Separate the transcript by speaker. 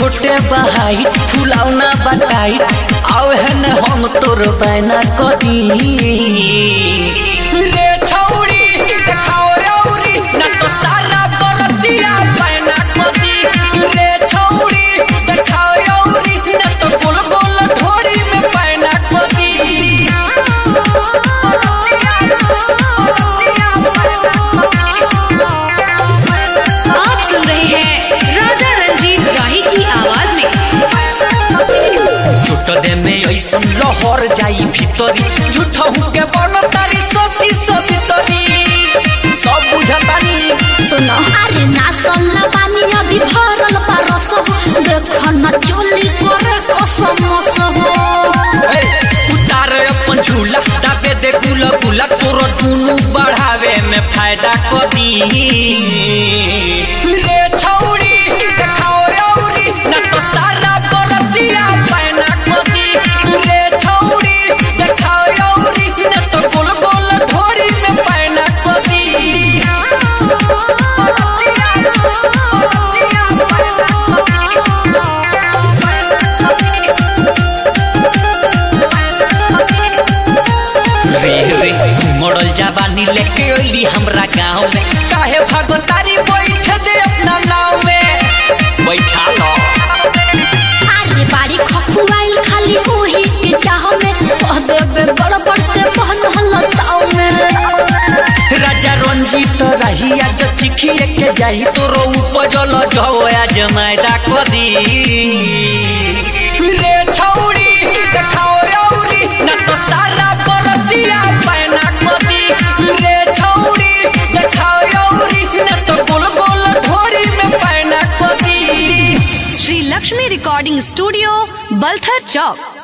Speaker 1: छोटे बहाई फुलावना बटाई आओ है न हम तोर बैना कदी रे छौरी देखाओ रौरी न तो सारा बरतिया बैना कदी रे छौरी देखाओ रौरी न तो गोल गोल ढोरी में बैना
Speaker 2: आप सुन रहे हैं राजा रंजीत राही की आवाज में
Speaker 1: झूठ दे में ऐसन लहर जाई भीतरी झूठ के बन तारी सती सवितरी सब बुझतानी
Speaker 3: सुनो अरे नाचल ना पानी अभी भरल परस हो देख न चोली करे कसम हो
Speaker 1: ए, उतार अपन झूला दाबे दे गुला गुला तोरो दुनु बढ़ावे में फायदा कदी रे छौरी देखाओ रौरी न तो सारा बरतिया पैना कदी रे छौरी देखाओ रौरी न तो गोल गोल ढोरी में पैना कदी रे रे मॉडल जवानी लेके अइली हमरा गांव में काहे भागोतारी बैठ दे अपना नाव में बैठा लो
Speaker 3: अरे बाड़ी खखुआइल खाली ओही के चाह में कह देबे गड़बड़ ते बहन हलताव में
Speaker 1: राजा रंजीत रहिया जो चिखिए के जाई तोरो उपजल जवया जमायदा कदी रे छौरी देखाओ रौरी न तो सारा बरतिया पैना कदी रे छौरी देखाओ रौरी न तो गोल गोल ढोरी में पैना कदी
Speaker 2: श्री लक्ष्मी रिकॉर्डिंग स्टूडियो बल्थर चौक